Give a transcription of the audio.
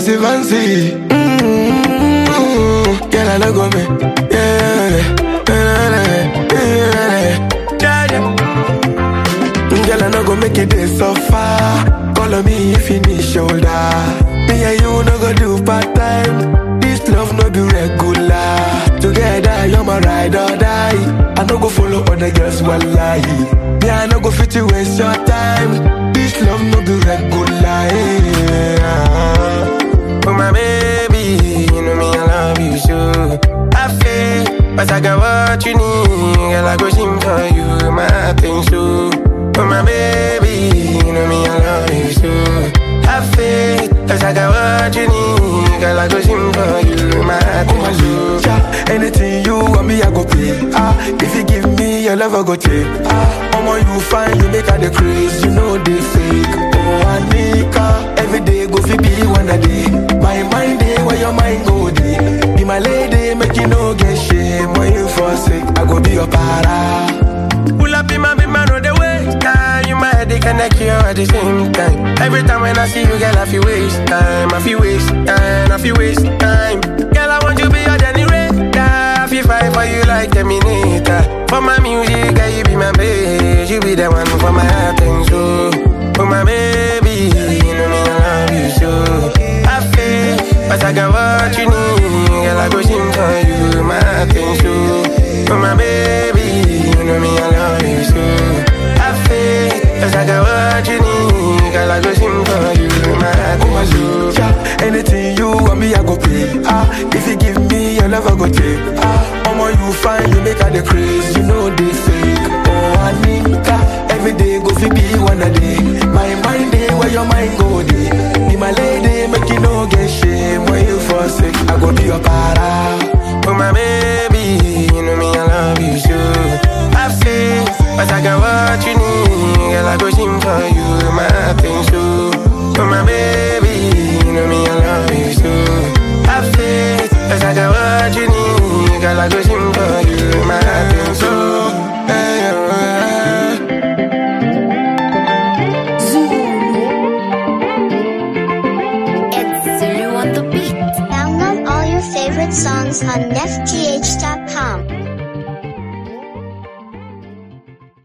fancy, fancy. Mm-hmm. Girl, I no go me. Yeah, yeah, yeah, yeah. Girl, I no go make it this so far. Call on me if you need shoulder. Me and you no go do part time. This love no be regular. Together, you're my ride or die. I no go follow other girls while lie. Me, I no go fit to waste your time. This love no be regular. Yeah. Oh my baby, you know me, I love you so. I feel, but I got what you need. Girl, I go sing for you, my thing so. Oh my baby, you know me, I love you so. I feel, cause I got what you need. Girl, I go sing for you, my thing so. Yeah, anything you want me, I go pay. Ah, if you give me your love, I go take. Ah, Omo, you find you make her the craze, you know they fake. Oh, Anika, every day go fi be one a day. My mind day, where your mind go day. Be my lady, make you no get shame. When you forsake, I go be your para. Pull up in my big man on the way. Time you my head, they connect you at the same time. Every time when I see you, girl, I feel waste time. I feel waste time. I feel waste time. Girl, I want you be your Danny Ray. I feel fight for you like Terminator. For my music, girl, you be my babe. You be the one for my heart and soul. For my baby, you know me, I love you so. I feel, but I got what you need. Girl, I go sing for you, my heart and soul. For my baby, you know me, I love you so. I feel, cause I got what you need. Girl, I go sing for you, my heart and soul. Yeah, anything you want me, I go pay. Ah, if you give me your love, I go take. Ah, Omo, you find you make her the craze, you know they fake. Oh, Anika, every day go fi be one a day. My mind day, where your mind go day. Be my lady, make you no get shame. When you forsake, I go be your para. Oh my baby, you know me, I love you so. I feel, but I got what you need. Girl, I go sing for you, my thing so. Oh my baby, you know me, I love you so. I feel, but I got what you need. Girl, I go sing for you, my thing so. Hey, oh, hey. It's Zulu on the beat. Download all your favorite songs on Nef